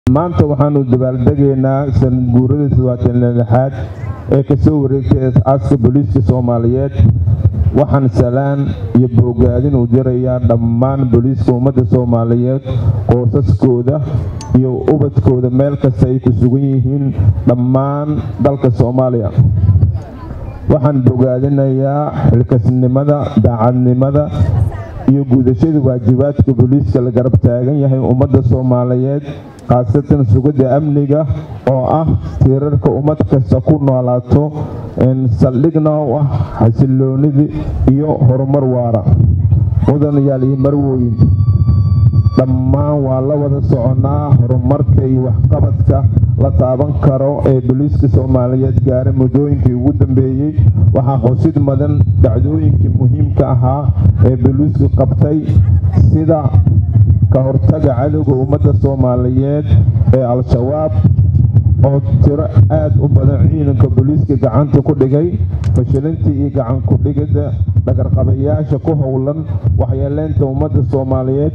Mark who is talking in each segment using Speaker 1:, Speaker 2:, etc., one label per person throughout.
Speaker 1: maanta waxaanu dabaaldegaynaa sanadguurada todobaatan lixaad ee kasoo wareegtay aas-aaska booliiska soomaaliyeed waxaan salaan iyo boogaadin u dirayaa dhammaan booliiska ummadda soomaaliyeed qoosaskooda iyo ubadkooda meel kasta ay ku sugan yihiin dhammaan dalka soomaaliya waxaan bogaadinayaa xilkasnimada daacadnimada iyo guudashada waajibaadka booliiska la garab taagan yahay ummadda soomaaliyeed khaasatan sugidda amniga oo ah tiirarka ummad kasta ku noolaato saldhigna u ah xasiloonida iyo horumar waara mudanayaal iyo marwooyin dhammaan waa la wada soconaa horumarka iyo waxqabadka la taaban karo ee booliiska soomaaliyeed gaaray muddooyinkii ugu dambeeyey waxaa xusid mudan dhacdooyinkii muhiimka ahaa ee booliisku qabtay sida ka hortaga cadowga ummadda soomaaliyeed ee al-shabaab oo tiro aada u badan ciidanka booliiska gacanta ku dhigay fashilintii iyo gacan ku-dhigidda dhagarqabayaasha ku howlan waxyeeleynta ummadda soomaaliyeed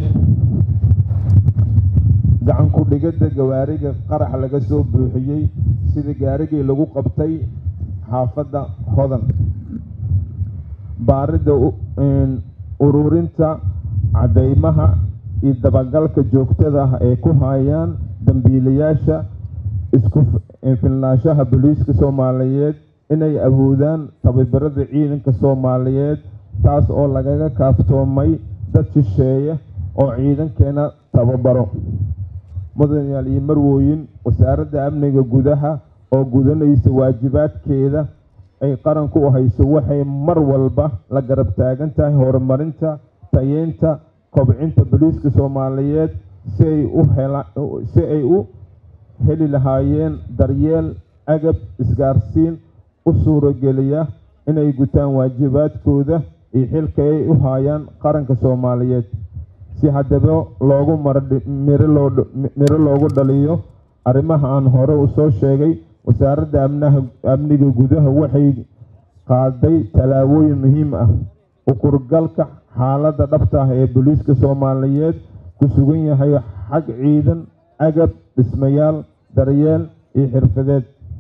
Speaker 1: gacan ku-dhigidda gawaariga qarax laga soo buuxiyey sida gaarigii lagu qabtay xaafadda hodan baaridda ururinta cadeymaha iyo dabagalka joogtada ah ee ku hayaan dambiilayaasha isku filnaanshaha booliiska soomaaliyeed inay awoodaan tababarada ciidanka soomaaliyeed taas oo lagaga kaaftoomay dad shisheeye oo ciidankeena tababaro mudanayaal iyo marwooyin wasaaradda amniga gudaha oo gudanaysa waajibaadkeeda ay qaranku u hayso waxay mar walba la garab taagan tahay horumarinta tayeynta kobcinta booliiska soomaaliyeed si ay u heli lahaayeen daryeel agab isgaarsiin u suurogeliya inay gutaan waajibaadkooda iyo xilka ay u haayaan qaranka soomaaliyeed si haddaba loogu miro loogu dhaliyo arrimaha aan hore u soo sheegay wasaaradda amniga gudaha waxay qaaday tallaabooyin muhiim ah ukurgalka xaaladda dhabta ah ee booliiska soomaaliyeed ku sugan yahay xag ciidan agab dhismayaal daryeel iyo xirfadeed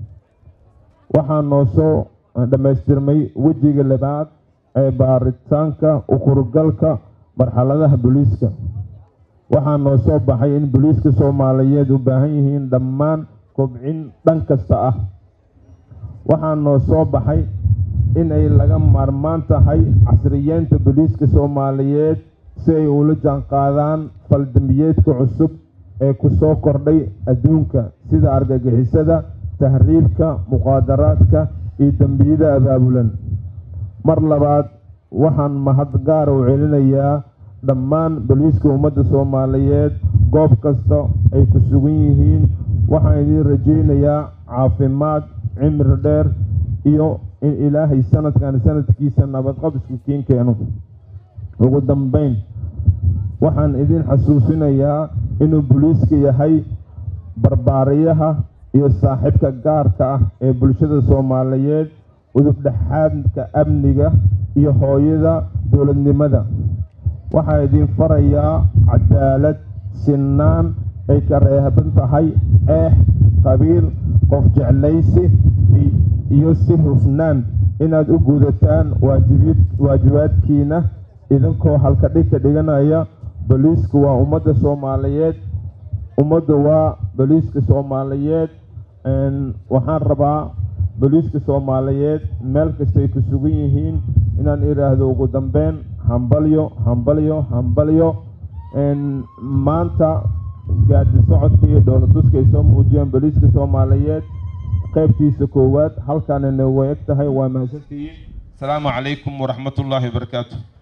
Speaker 1: waxaa noo soo dhammaystirmay wejiga labaad ee baaritaanka ukurgalka marxaladaha booliiska waxaa noo soo baxay in booliiska soomaaliyeed u baahan yihiin dhammaan kobcin dhan kasta ah waxaa noo soo baxay inay laga maarmaan tahay casriyeynta booliiska soomaaliyeed si ay ula jaanqaadaan faldambiyeedka cusub ee ku soo kordhay adduunka sida argagixisada tahriibka muqaadaraadka iyo dembiyada abaabulan mar labaad waxaan mahad gaara u celinayaa dhammaan booliiska ummadda soomaaliyeed goob kasta ay ku sugan yihiin waxaan idiin rajaynayaa caafimaad cimri dheer iyo in ilaahay sanadkan sanadkiisa nabadqabisku kiin keeno ugu dambeyn waxaan idin xasuusinayaa inuu booliiska yahay barbaariyaha iyo saaxiibka gaarka ah ee bulshada soomaaliyeed udub dhexaadka amniga iyo hooyada dowladnimada waxaa idin farayaa cadaalad sinaan ay ka reeban tahay eex qabiil qof jeclaysi iyo si hufnaan inaad u gudataan waajibaadkiina idinkoo halka dhig ka dhiganaya booliisku waa ummadda soomaaliyeed ummadda waa booliiska soomaaliyeed waxaan rabaa booliiska soomaaliyeed meel kastay ku sugan yihiin inaan idhaahdo ugu dambeyn hambalyo hambalyo hambalyo maanta gaadi socodka iyo dowlatuska ay soo muujiyeen booliiska soomaaliyeed qaybtiisa koowaad halkaanana way eg tahay waa mahadsantihiin asalaamu calaykum waraxmat ullaahi wabarakaatu